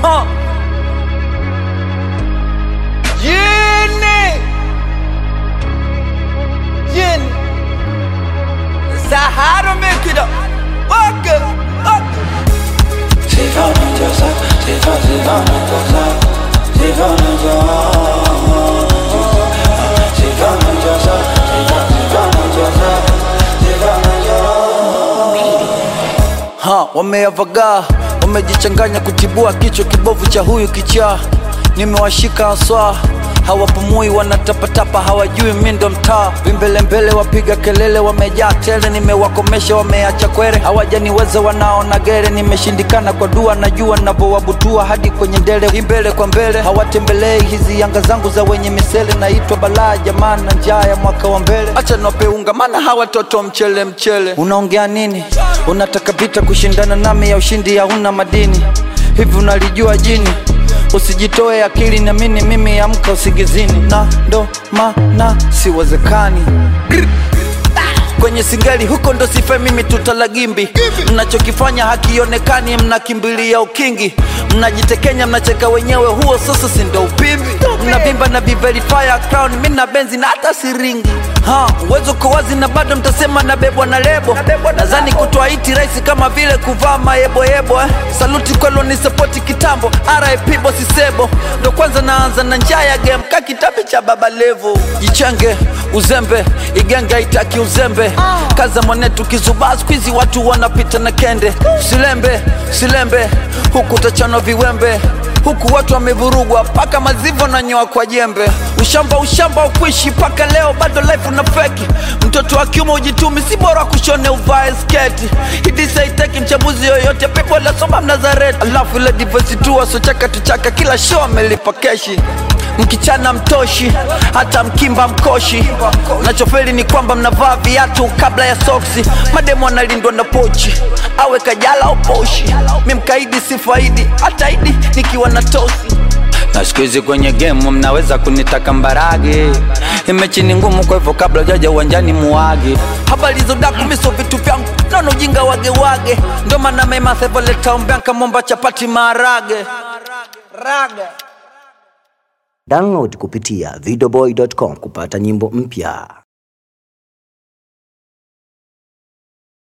Huh. Yeni. Yeni. Sahara make it up. Walk it. Walk it. Sifa unajua sifa sifa unajua sifa unajua sifa unajua sifa sifa unajua sifa unajua Ha, wameavagaa wamejichanganya kutibua kichwa kibovu cha huyu kichaa nimewashika haswa hawapumui wanatapatapa hawajui mi ndo mtaa vimbelembele wapiga kelele wamejaa tele nimewakomesha wameacha kwere hawajaniweza wanaona gere nimeshindikana kwa dua najua navyowabutua hadi kwenye ndele imbele kwa mbele hawatembelei hizi yanga zangu za wenye misele naitwa balaa jamaa na njaa ya mwaka wa mbele acha nopeunga maana hawa toto mchele mchele unaongea nini unataka vita kushindana nami ya ushindi hauna madini hivi unalijua jini usijitoe akili na mini mimi amka usingizini na ndo maana siwezekani kwenye singeli huko ndo sife mimi tutalagimbi mnachokifanya hakionekani mnakimbilia ukingi mnajitekenya mnacheka wenyewe huo sasa si ndo upimbi mnavimba na biverifya crown mi na benzi na hata siringi ha uwezo uko wazi na bado mtasema nabebwa na lebo nadhani kutoa iti rahisi kama vile kuvaa mayeboyebo eh. saluti kwelo ni sapoti kitambo rip bosisebo ndo kwanza naanza na njaa ya game ka kitabu cha baba levo jichenge uzembe igenge haitaki uzembe kaza mwanetu kizubaa skwizi watu wanapita na kende usilembe usilembe huku utachanwa viwembe huku watu wamevurugwa paka mazivo na nyoa kwa jembe ushamba ushamba ukuishi paka leo bado life una feki mtoto wa kiume ujitumi si bora kushone uvae sketi hidisaiteki mchambuzi yoyote pepo lasoma mnazareti alafu ile divosi tu wasochaka tuchaka kila show amelipa keshi mkichana mtoshi hata mkimba mkoshi nachofeli ni kwamba mnavaa viatu kabla ya soksi mademo analindwa na pochi awe kajala au poshi mi mkaidi sifaidi hata idi nikiwa na tosi na siku hizi kwenye gemu mnaweza kunitaka mbarage imechi ni ngumu kwa hivyo kabla jaja uwanjani muage habari zodaku miso vitu vyangu naona ujinga wage wage ndo maana mema sevoleta ombeanka momba chapati maharage raga Download kupitia videoboy.com kupata nyimbo mpya.